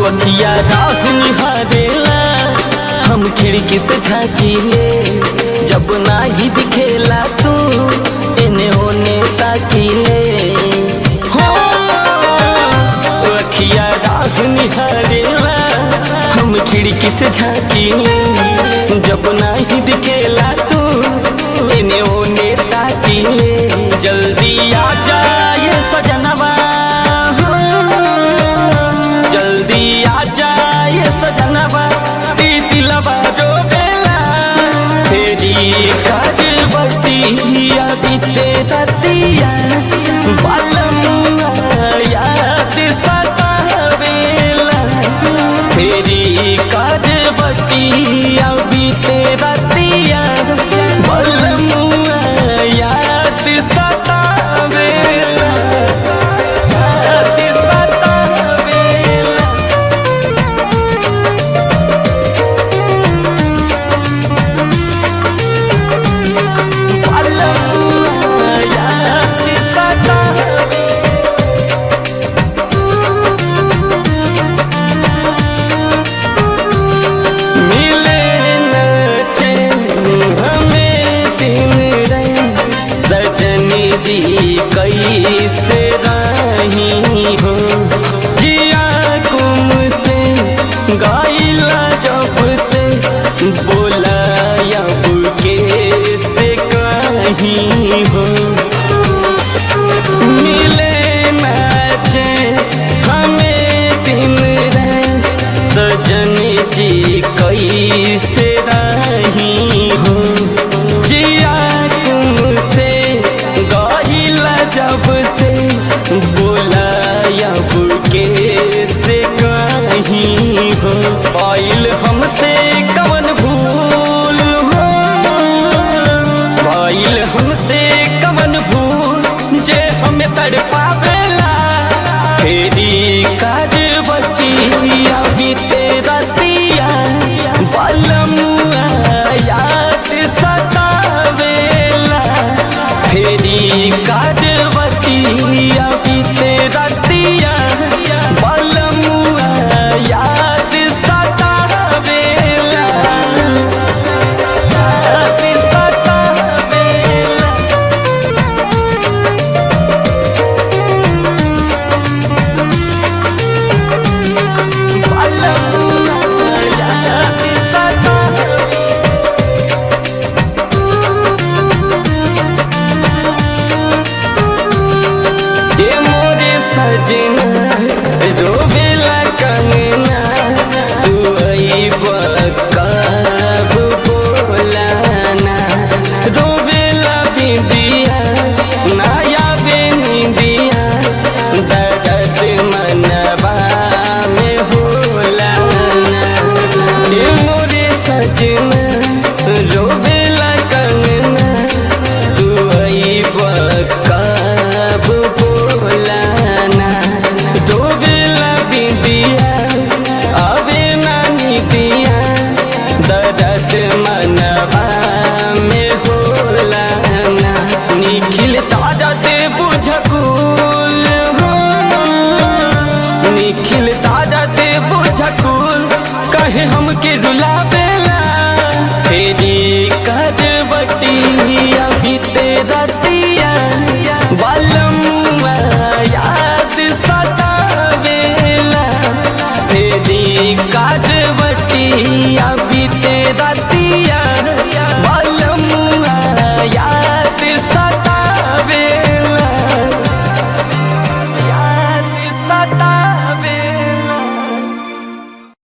अखिया राह निहारेला हम खिड़की से झाँकीले जब नाही दिखेला तू एने ओने ताकीले हो अखिया राह निहारेला हम खिड़की से झाँकीले जब नाही दिखेला तू एने ओने ताकीले जल्दी आ जाए सजनवा जल्दी आ जाए सजनवा ती दिलवा रोवेला तेरी करवतिया बीते रतिया बालमुआ याद सतावेला तेरी करवतिया बीते रतिया बालमुआ याद सतावेला याद सतावेला बालमुआ याद सतावेला मिले न चैन हमें दिन रैन सजनी जी कैसे रही हो जिया कुम से गाइला जब से बोला अब के से कहीं हो मिले मैचे हमें दिन रैन सजन जी कैसे रही हो जिया तुमसे गाइला जब से बोला अब के से कहीं हो आइल हमसे कवन भूल हो आइल हमसे कवन भूल जे हमें तड़पावेला फेरी करवतिया बीते रतिया बालमुआ याद सतावेला फेरी करवतिया बीते रतिया बालमुआ याद सतावेला याद सतावेला बालमुआ याद सतावेला ये मोरे सजना रोवेला कंगना तू अइबा कब बोलाना रोवेला बिंदिया नाया बेनिदिया दर्द मनबा में होला ये मोरे सजना रोवेला कंगना तू अइबा कब बोलाना डोबेला बिंदिया आवे नानी दिया दर्द मनबा में होला ना निखिल ताजा दे बुझकू